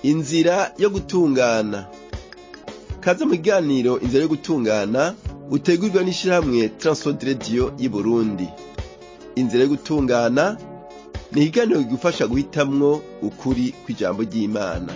inzira yo gutungana kaze mu kiganiro inzira yo gutungana utegurirwa n'ishirahamwe Transworld Radio y'Uburundi inzira yo gutungana ni ikiganiro kigufasha guhitamwo ukuri kw'ijambo ry'Imana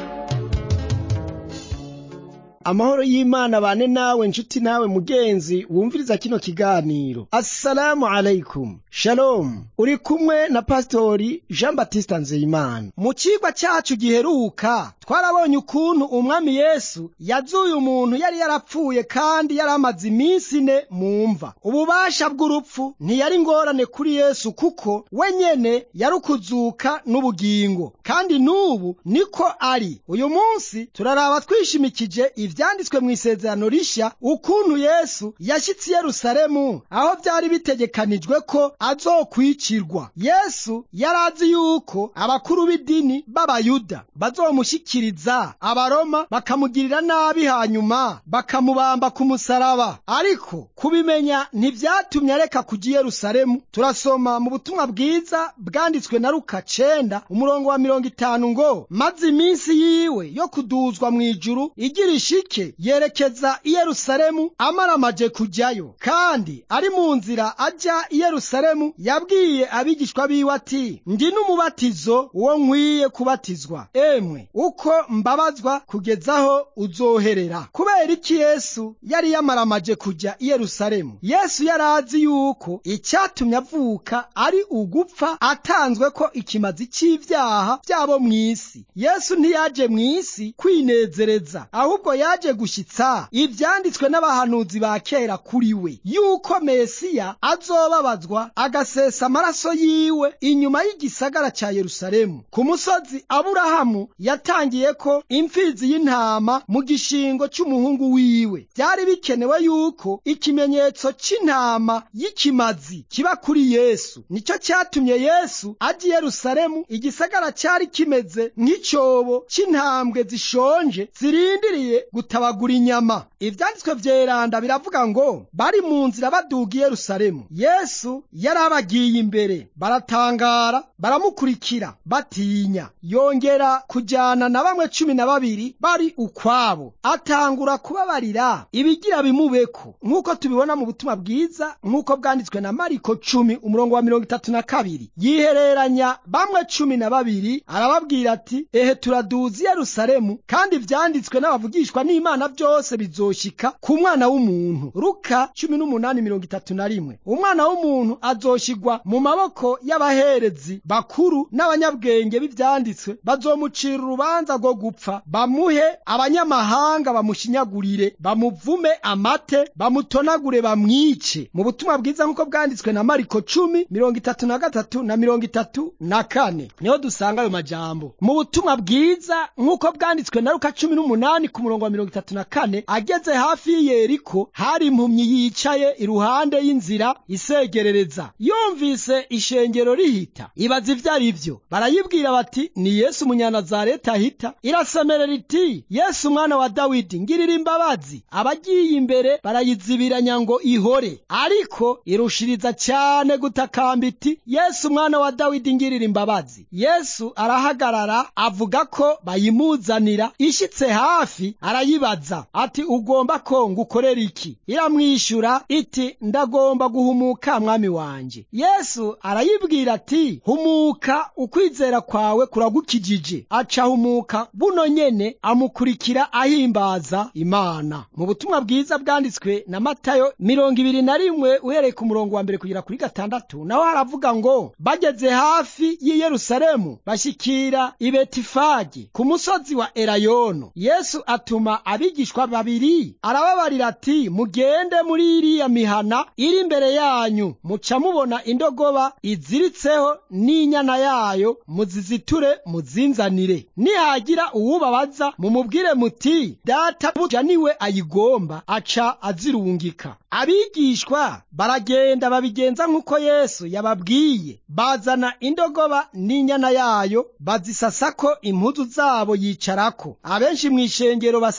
amahoro y'imana bane nawe nshuti nawe mugenzi wumviriza kino kiganiro assalamu alaikum shalom uri kumwe na pasitori jean batista nzeyimana mu cigwa cacu giheruka twarabonye ukuntu umwami yesu yazuye umuntu yari yarapfuye kandi yari amaze iminsi ine mu mva ububasha bw'urupfu ntiyari ngorane kuri yesu kuko we nyene yari ukuzuka n'ubugingo kandi n'ubu niko ari uyu munsi turaraba twishimikije ivyanditswe mu isezerano rishya ukuntu yesu yashyitse i yerusalemu aho byari bitegekanijwe ko azokwicirwa yesu yari azi yuko abakuru b'idini b'abayuda bazomushyikiriza abaroma bakamugirira nabi hanyuma bakamubamba ku musaraba ariko kubimenya ntibyatumye areka kujya i yerusalemu turasoma mu butumwa bwiza bwanditswe na luka cenda umurongo wa mirongo itanu ngo maze iminsi yiwe yo kuduzwa mu ijuru igira ishike yerekeza i yerusalemu amaramaje kujyayo kandi ari mu nzira ajya i yerusalemu yabwiye abigishwa biwe ati ndi n'umubatizo uwo nkwiye kubatizwa emwe uko mbabazwa kugezaho uzoherera kubera iki yesu yari yamaramaje kujya i yerusalemu yesu yari azi yuko icyatumye avuka ari ugupfa atanzwe ko ikimazi cy'ibyaha byabo mu isi yesu ntiyaje mu isi kwinezereza ahubwo yaje gushyitsa ibyanditswe n'abahanuzi ba kera kuri we yuko mesiya azobabazwa agasesa amaraso yiwe inyuma y'igisagara cya yerusalemu ku musozi aburahamu yatangiye ko imfizi y'intama mu gishingo cy'umuhungu wiwe byari bikenewe yuko ikimenyetso cy'intama y'ikimazi kiba kuri yesu nicyo cyatumye yesu ajya i yerusalemu igisagara cyari kimeze nk'icyobo cy'intambwe zishonje zirindiriye gutabagura inyama ibyanditswe vyeranda biravuga ngo bari mu nzira baduga i yerusalemu yesu yari abagiye imbere baratangara baramukurikira batinya yongera kujyana na bamwe cumi na babiri bari ukwabo atangura kubabarira ibigira bimubeko nk'uko tubibona mu butumwa bwiza nk'uko bwanditswe na mariko cumi umurongo wa mirongo itatu na kabiri yihereranya bamwe cumi na babiri arababwira ati ehe turaduza i yerusalemu kandi ivyanditswe n'abavugishwa n'imana byose bizoshika ku mwana w'umuntu ruka cumi n'umunani mirongo itatu na rimwe umwana w'umuntu azoshigwa mu maboko y'abaherezi bakuru n'abanyabwenge b'ivyanditswe bazomucira urubanza rwo gupfa bamuhe abanyamahanga bamushinyagurire bamuvume amate bamutonagure bamwice mu butumwa bwiza nk'uko bwanditswe na mariko cumi mirongo itatu na gatatu na mirongo itatu na kane niho dusanga ayo majambo mu butumwa bwiza nk'uko bwanditswe na luka cumi n'umunani ku murongo wa mirongo itatu na kane ageze hafi y'iyeriko hari impumyi yicaye iruhande y'inzira isegerereza yumvise ishengero rihita ibaza ivyo ari vyo barayibwira bati ni yesu umunyanazareti ahita irasemerera iti yesu umwana wa dawidi ngirira imbabazi abagiye imbere barayizibiranya ngo ihore ariko irushiriza cyane gutakamba iti yesu umwana wa dawidi ngirira imbabazi yesu arahagarara avuga ko bayimuzanira ishitse hafi arayibaza ati ugomba ko ngukorera iki iramwishyura iti ndagomba guhumuka mwami wanje yesu arayibwira ati humuka ukwizera kwawe kuragukijije aca humuka buno nyene amukurikira ahimbaza imana mu butumwa bwiza bwanditswe na matayo mirongo ibiri na rimwe uhereye ku murongo wa mbere kugera kuri gatandatu naho haravuga ngo bageze hafi y'i yerusalemu bashyikira i betifage ku musozi wa erayono yesu atuma abigishwa babiri arababarira ati mugende muri iriya mihana iri imbere yanyu muca mubona indogoba iziritseho n'inyana yayo muziziture muzinzanire nihagira uwubabaza mumubwire muti data buja niwe ayigomba aca azirungika abigishwa baragenda babigenza nk'uko yesu yababwiye bazana indogoba n'inyana yayo bazisasako impuzu zabo yicarako abenshi mu ishengero basasa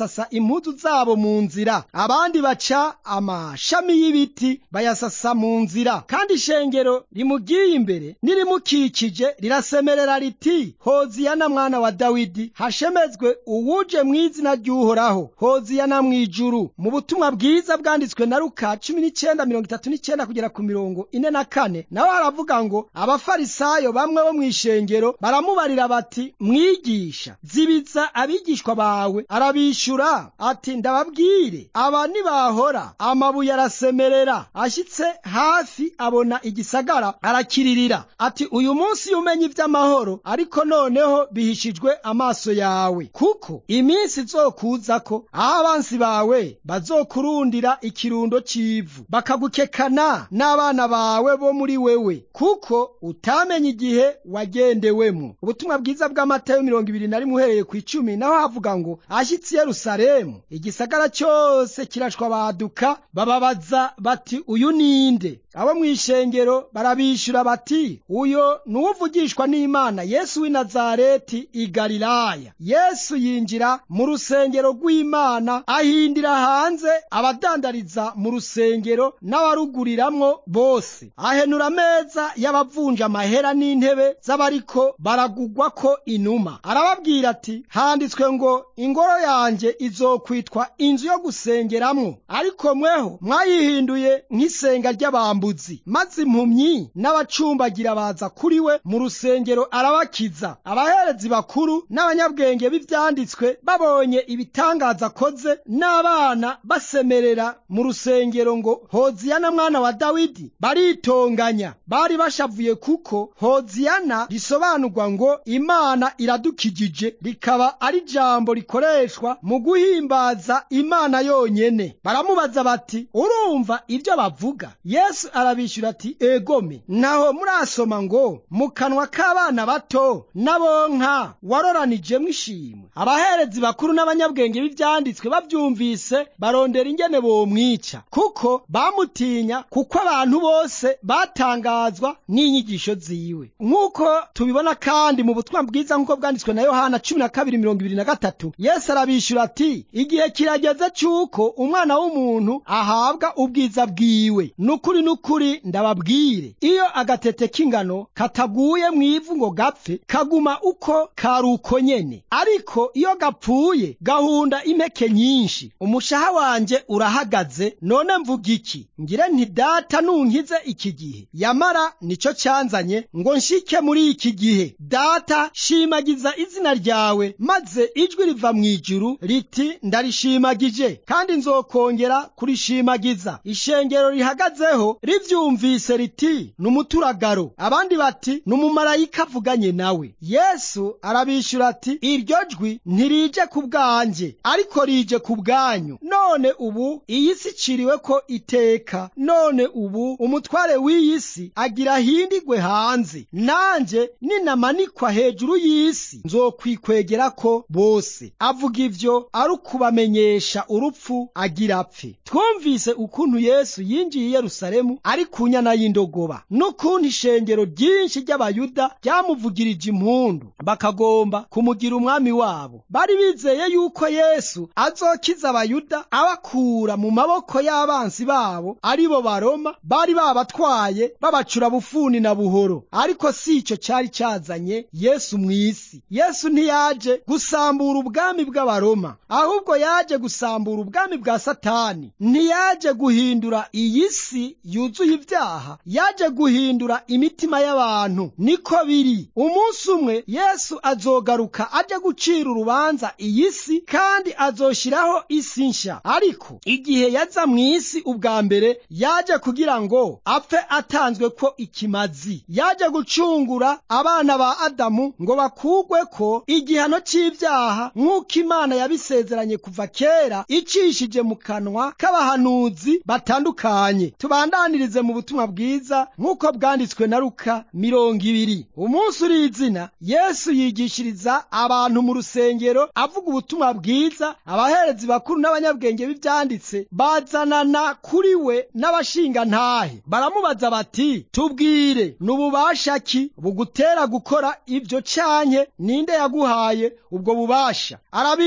basasa impuzu zabo mu nzira abandi baca amashami y'ibiti bayasasa mu nzira kandi ishengero rimugiye imbere nirimukikije rirasemerera riti hoziyana mwana wa dawidi hashemezwe uwuje mu izina ry'uhoraho hoziyana mu ijuru mu butumwa bwiza bwanditswe na luka cumi n'icyenda mirongo itatu n'icyenda kugera ku mirongo ine na kane naho haravuga ngo abafarisayo bamwe bo mu ishengero baramubarira bati mwigisha zibiza abigishwa bawe arabishyura ati ndababwire aba nibahora amabuye arasemerera ashyitse hafi abona igisagara arakiririra ati uyu munsi umenya iby'amahoro ariko noneho bihishijwe amaso yawe kuko iminsi izokuza ko aho abansi bawe bazokurundira ikirundo cy'ivu bakagukekana n'abana bawe bo muri wewe kuko utamenye igihe wagendewemo ubutumwa bwiza bw'amatayo mirongo ibiri na rimwe uhereye ku icumi naho havuga ngo ashyitsi yerusalemu igisagara cyose kirashwa baduka bababaza bati uyu ninde abo mu ishengero barabishyura bati uyo ni uwuvugishwa n'imana yesu w'i nazareti i galilaya yesu yinjira mu rusengero rw'imana ahindira hanze abadandariza mu rusengero n'abaruguriramwo bose ahenura ameza y'abavunja amahera n'intebe z'abariko baragugwa ko inuma arababwira ati handitswe ngo ingoro yanjye izokwitwa inzu yo gusengeramwo ariko mweho mwayihinduye nk'isenga ry'abambuzi maze impumyi n'abacumbagira baza kuri we mu rusengero arabakiza abaherezi bakuru n'abanyabwenge b'ivyanditswe babonye ibitangaza akoze n'abana basemerera mu rusengero ngo hoziyana mwana wa dawidi baritonganya bari bashavuye kuko hoziyana risobanurwa ngo imana iradukijije rikaba ari jambo rikoreshwa mu guhimbaza imana yonyene baramubaza bati urumva ibyo bavuga yesu arabishyura ati egome naho murasoma ngo mu kanwa k'abana bato n'abonka waroranijemo ishimwe abaherezi bakuru n'abanyabwenge b'ibyanditswe babyumvise barondera ingene bomwica kuko bamutinya kuko abantu bose batangazwa n'inyigisho ziwe nk'uko tubibona kandi mu butumwa bwiza nk'uko bwanditswe na yohana cumi na kabiri mirongo ibiri na gatatu yesu arabishyura ati igihe kirageze cy'uko umwana w'umuntu ahabwa ubwiza bwiwe n'ukuri n'ukuri ndababwire iyo agatete k'ingano kataguye mu ivu ngo gapfe kaguma uko kari uko nyene ariko iyo gapfuye gahunda impeke nyinshi umushaha wanjye urahagaze none mvuga iki ngire nti data nunkize iki gihe yamara nicyo cyanzanye ngo nshike muri iki gihe data shimagiza izina ryawe maze ijwi riva mu ijuru riti ndarishimagije kandi nzokongera kurishimagiza ishengero rihagazeho rivyumvise riti ni umuturagaro abandi bati ni umumarayika avuganye nawe yesu arabishyura ati iryo jwi ntirije ku bwanjye ariko rije ku bwanyu none ubu iyi si iciriwe ko iteka none ubu umutware w'iyi si agira ahindigwe hanze nanjye ninamanikwa hejuru y'isi nzokwikwegera ko bose avuga ivyo ari ukubamenyesha urupfu agira apfe twumvise ukuntu yesu yinjiye i yerusalemu ari ku nyana y'indogoba n'ukuntu ishengero ryinshi ry'abayuda ryamuvugirije impundu bakagomba kumugira umwami wabo bari bizeye yuko yesu azokiza abayuda abakura mu maboko y'abansi babo ari bo baroma bari babatwaye babacura bufuni na buhoro ariko si icyo cyari cyazanye yesu mu isi yesu ntiyaje gusambura ubwami bw'abaroma ahubwo yaje gusambura ubwami bwa satani ntiyaje guhindura iyi si yuzuye ibyaha yaje guhindura imitima y'abantu niko biri umunsi umwe yesu azogaruka aje gucira urubanza iyi si kandi azoshyiraho isi nshya ariko igihe yaza mu isi ubwa mbere yaje kugira ngo apfe atanzwe ko ikimazi yaje gucungura abana ba adamu ngo bakugwe ko igihano cy'ibyaha nk'uko imana yabisezeranye kuva kera icishije mu kanwa k'abahanuzi batandukanye tubandanirize mu butumwa bwiza nk'uko bwanditswe na luka mirongo ibiri umunsi uri izina yesu yigishiriza abantu mu rusengero avuga ubutumwa bwiza abaherezi bakuru n'abanyabwenge b'ibyanditse bazanana kuri we n'abashingantahe baramubaza bati tubwire ni ububasha ki bugutera gukora ibyo canke ninde yaguhaye ubwo bubasha arabishyura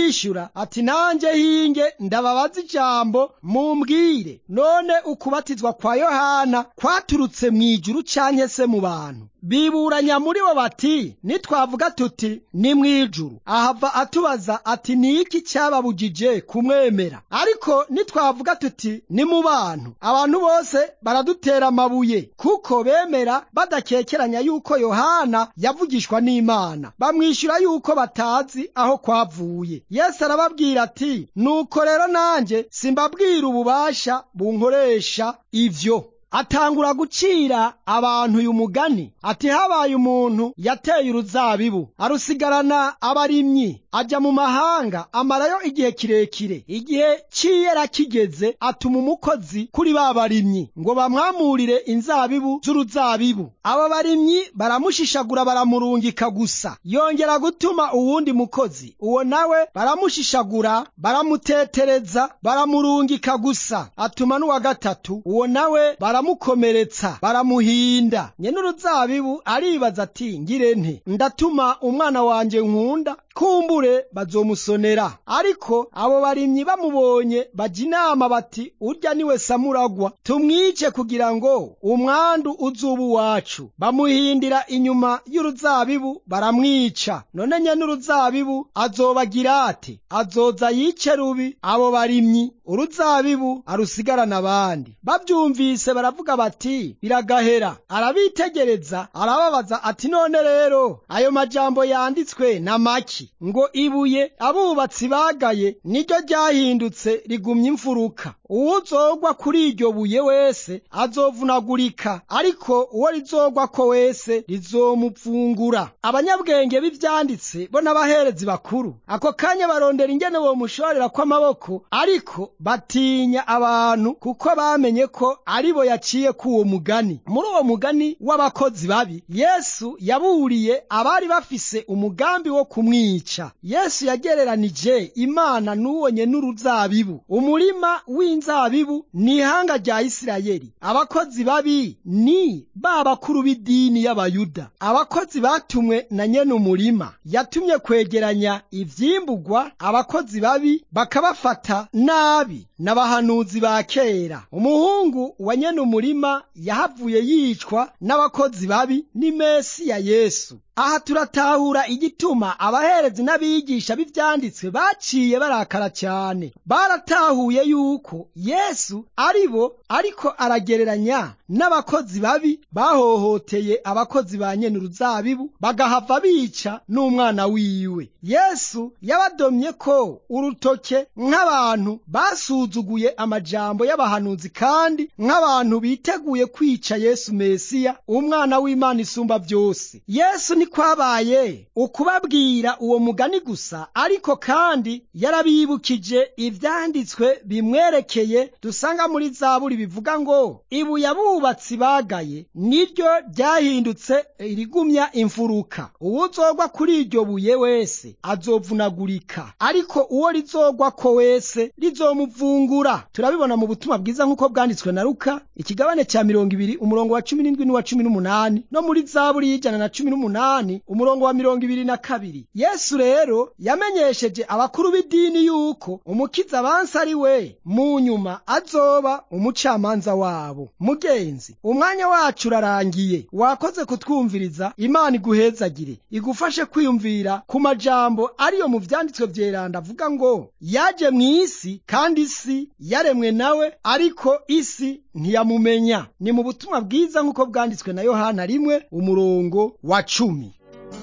ati nanjye hinge ndababaza ijambo mumbwire none ukubatizwa kwa yohana kwaturutse mu ijuru canke se mu bantu biburanya muri bo bati nitwavuga tuti ni mu ijuru ahava atubaza ati ni iki cyababujije kumwemera ariko nitwavuga tuti ni mu bantu abantu bose baradutera amabuye kuko bemera badakekeranya yuko yohana yavugishwa n'imana bamwishyura yuko batazi aho kwavuye yesu arababwira ati nuko rero nanjye simbabwira ububasha bunkoresha ivyo atangura gucira abantu uyu mugani ati habaye umuntu yateye uruzabibu arusigarana abarimyi ajya mu mahanga amarayo igihe kirekire igihe cy'iyera kigeze atuma umukozi kuri ba barimyi ngo bamwamurire inzabibu z'uruzabibu abo barimyi baramushishagura baramurungika gusa yongera gutuma uwundi mukozi uwo nawe baramushishagura baramutetereza baramurungika gusa atuma n'uwa gatatu uwo nawe baramukomeretsa baramuhinda nyene uruzabibu aribaza ati ngire nte ndatuma umwana wanje nkunda kumbure bazomusonera ariko abo barimyi bamubonye bajya inama bati urya niwe samuragwa tumwice kugira ngo umwandu uzuba uwacu bamuhindira inyuma y'uruzabibu baramwica none nyene uruzabibu azobagira ati azoza yice rubi abo barimyi uruzabibu arusigarana abandi bavyumvise baravuga bati biragahera arabitegereza arababaza ati none rero ayo majambo yanditswe na maki ngo ibuye abubatsi bagaye niryo ryahindutse rigumya imfuruka uwuzogwa kuri iryo buye wese azovunagurika ariko uwo rizogwa ko wese rizomupfungura abanyabwenge b'ivyanditse bo n'abaherezi bakuru ako kanya barondera ingene bomushorera kw'amaboko ariko batinya abantu kuko bamenye ko aribo yaciye k'uwo mugani muri uwo mugani w'abakozi babi yesu yaburiye abari bafise umugambi wo kumwica yesu yagereranije imana n'uwonye n'uruzabibu umurima w'inzabibu ni ihanga rya isirayeli abakozi babi ni ba bakuru b'idini y'abayuda abakozi batumwe na nyene umurima yatumye kwegeranya ivyimburwa abakozi babi bakabafata nabi n'abahanuzi ba kera umuhungu wa nyene umurima yahavuye yicwa n'abakozi babi ni mesiya yesu aha turatahura igituma abaherezi n'abigisha b'ivyanditswe baciye barakara cyane baratahuye yuko yesu ari bo ariko aragereranya n'abakozi babi bahohoteye abakozi ba nyene uruzabibu bagahava bica n'umwana wiwe yesu yabadomye ko urutoke nk'abantu basuzuguye amajambo y'abahanuzi kandi nk'abantu biteguye kwica yesu mesiya umwana w'imana isumba byose yesu ni kwabaye ukubabwira uwo mugani gusa ariko kandi yarabibukije ivyanditswe bimwerekeye dusanga muri zaburi bivuga ngo ibuye abubatsi bagaye niryo ryahindutse irigumya imfuruka uwuzogwa kuri iryo buye wese azovunagurika ariko uwo rizogwa ko wese rizomuvungura turabibona mu butumwa bwiza nk'uko bwanditswe na luka ikigabane cya mirongo ibiri umurongo wa cumi n'indwi n'uwa cumi n'umunani no muri zaburi y'ijana na cumi n'umunani umurongo wa mirongo ibiri na kabiri yesu rero yamenyesheje abakuru b'idini yuko umukiza abansi ari we mu nyuma azoba umucamanza wabo mugenzi umwanya wacu urarangiye wakoze kutwumviriza imana iguhezagire igufashe kwiyumvira ku majambo ariyo mu vyanditswe vyeranda avuga ngo yaje mu isi kandi isi yaremwe nawe ariko isi ntiyamumenya ni mu butumwa bwiza nk'uko bwanditswe na yohana rimwe umurongo wa cumi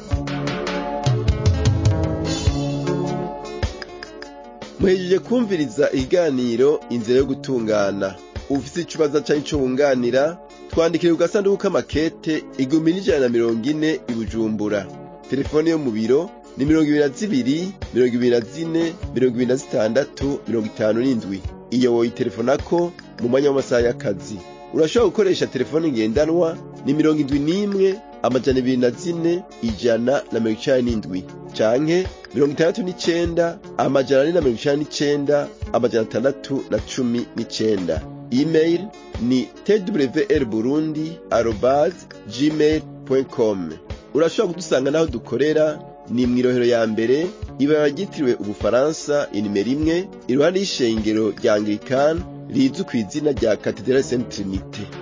muhejeje kumviriza ikiganiro inzira yo gutungana ufise ikibazo canke ico wunganira twandikire ku gasanduku k'amakete igihumbi n'ijana na mirongo ine i bujumbura telefone yo mu biro ni mirongo ibiri na zibiri mirongo ibiri na zine mirongo ibiri na zitandatu mirongo itanu n'indwi iyo woyitelefonako mu mwanya w'amasaha y'akazi urashobora gukoresha telefone ngendanwa ni mirongo indwi n'imwe amajana ibiri na zine ijana na mirongo icenda n'indwi canke mirongo itandatu n'icenda amajana ane na mirongo icenda n'icenda amajana atandatu na cumi n'icenda email ni twr burundi arobase gmail com urashobora kudusanga n'aho dukorera ni mw'irohero ya mbere ibara ryitiriwe ubufaransa inimero imwe iruhande y'ishengero rya anglikani rizwi ku izina rya katedrale saint trinite